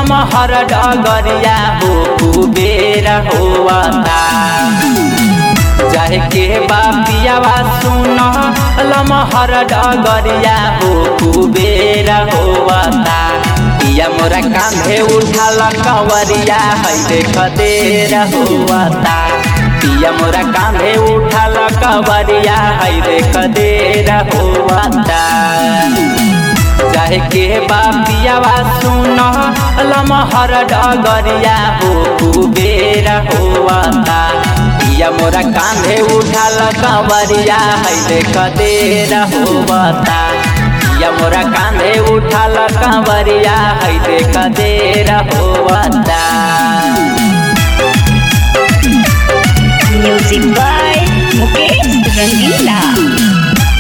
लमहर डगरिया हो कुबेर होवता जाहे के बापियावा सुन लमहर डगरिया हो कुबेर होवता पिया मोरा कांधे उठाल कंवरिया है देख देर होवता पिया मोरा कांधे उठाल कंवरिया है देख देर होवता चाहे के बापियावा सुन लमहर डगरिया हो कुबेर होवता पिया मोरा कांधे उठाल कंवरिया है देख देर होवता पिया मोरा कांधे उठाल कंवरिया है देख देर होवता Music by Mukesh Rangila.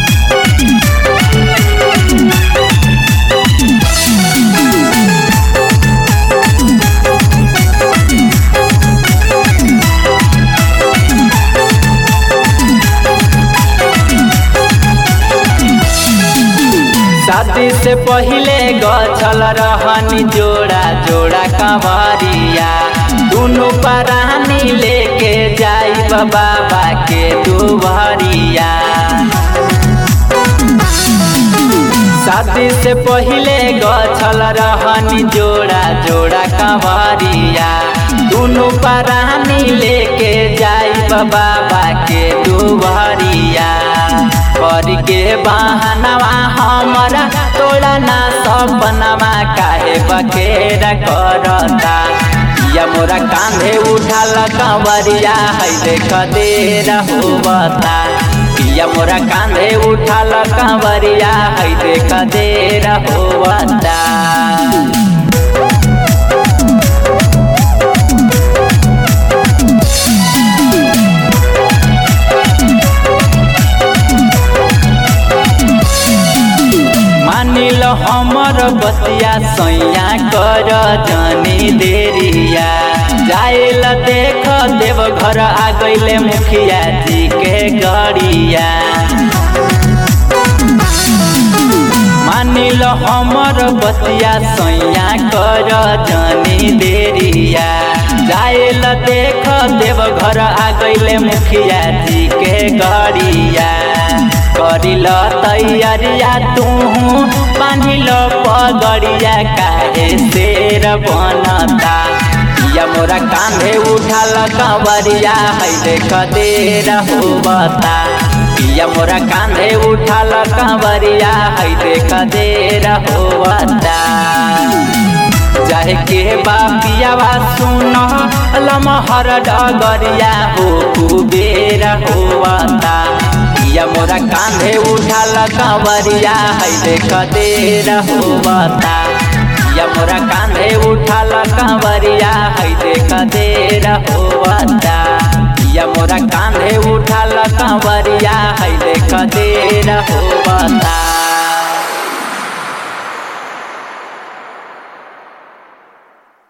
शादी से पहिले गछल रहनी जोड़ा जोड़ा कंवरिया दुनु परानी लेके जाई बाबा के दुबरिया शादी से पहिले गछल रहनी जोड़ा जोड़ा कंवरिया दुनु परानी लेके जाई बाबा के दुबरिया कर के बहनवा हमरा तोड़ा ना सपनवा काहे बखेरा करता या मोरा कांधे उठाल कंवरिया है देख देर होवता पिया मोरा कांधे उठाल कंवरिया है देख देर होवता मानिल हमर बतिया सैया कर जनी देरिया जाइल देख देव घर आ गईले मुखिया जी के गड़िया मानिल हमर बतिया सैया कर जनी देरिया जाइल देख देव घर आ गईले मुखिया जी के गड़िया करिल तैयारिया तू बांधिल पगड़िया काहे शेर बनता या मोरा कांधे उठाल कंवरिया है देख देर होवता पिया मोरा कांधे उठाल कंवरिया है देख देर होवता चाहे के बापियावा सुन लमहर डगरिया हो कुबेर होवता पिया मोरा कांधे उठाल कंवरिया है देख देर होवता पिया मोरा कांधे उठाल कंवरिया है देख देर होवता पिया मोरा कांधे उठाल कंवरिया है देख देर होवता